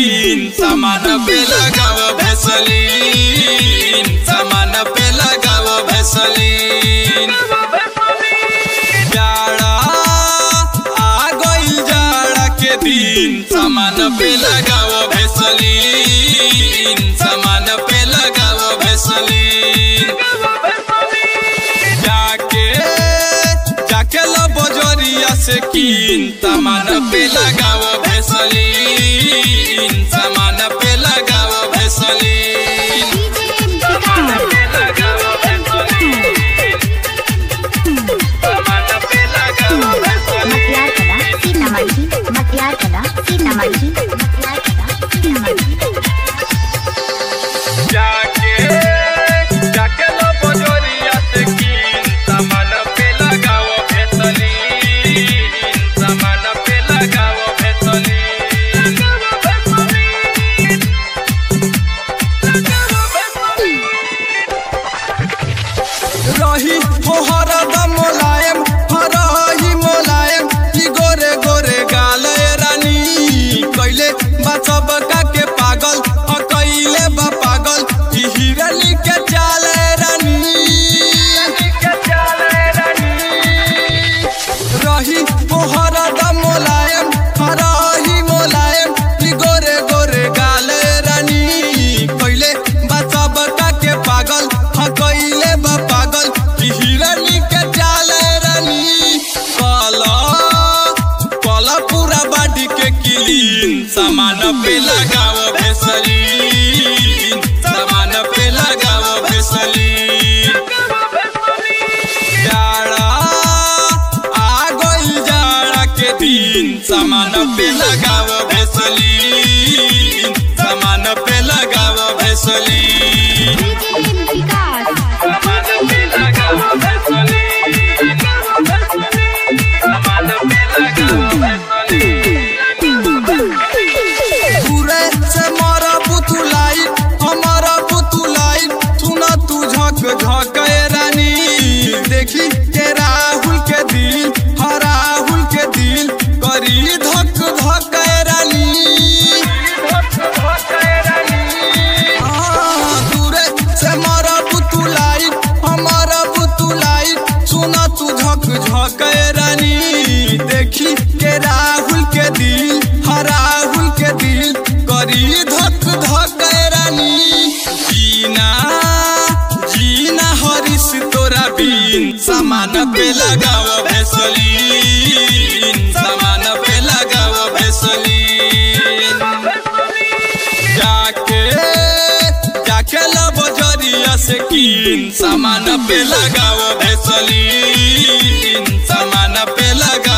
कीन सामान पे लगाव भेसलीन सामान पे लगाव भेसलीन जाड़ा आ गइल जाड़ा के दिन सामान पे लगाव भेसलीन सामान पे लगाव भेसलीन जाके जाके लो बजरिया से कीन सामान पे लगाव भेसलीन सामान पे लगाव भेसलीन सामान पे लगाव भेसलीन सामान पे लगाव भेसलीन मटियार कला सीतामढ़ी मटियार कला सीतामढ़ी मटियार कला सीतामढ़ी जाके जाके लो बजरिया से कीन सामान पे लगाव भेसलीन सामान पे लगाव भेसलीन रही हो हरदम मोलायम हरही मोलायम ई गोरे गोरे गाल रानी कैले बचब का के पागल अ कैले बा पागल ई हिरनी के चाल रानी रही हो हरदम मोलायम हरही मोलायम ई गोरे गोरे गाल रानी कैले बचब का के पागल ह कैले बा पागल ई हिरनी के चाल रानी कला कला पूरा बाडी के किलीन सामान पे लगाव भेसलीन सामान पे लगाव भेसलीन जाड़ा आ गइल जाड़ा के दिन सामान पे लगाव भेसलीन सामान पे लगाव भेसलीन विकास सामान पे लगाव भेसलीन सामान पे लगाव भेसलीन पूरे से मारा पुतुलाई हमारा पुतुलाई सुना तू झक झक रानी देखी के राहुल के दिल हा राहुल के दिल करी धक धक रानी हाँ, दूरे से मारा पुतुलाई हमारा पुतुलाई सुना तू झक झक रानी देखी के राहुल के दिल हा राहुल के दिल करी धक धक रानी जीना जीना हरिस तोरा बीन सामान पे लगाव भेसलीन सामान पे लगाव भेसलीन जाके जाके लो बजरिया से कीन सामान पे लगाव भेसलीन सामान पे लगाव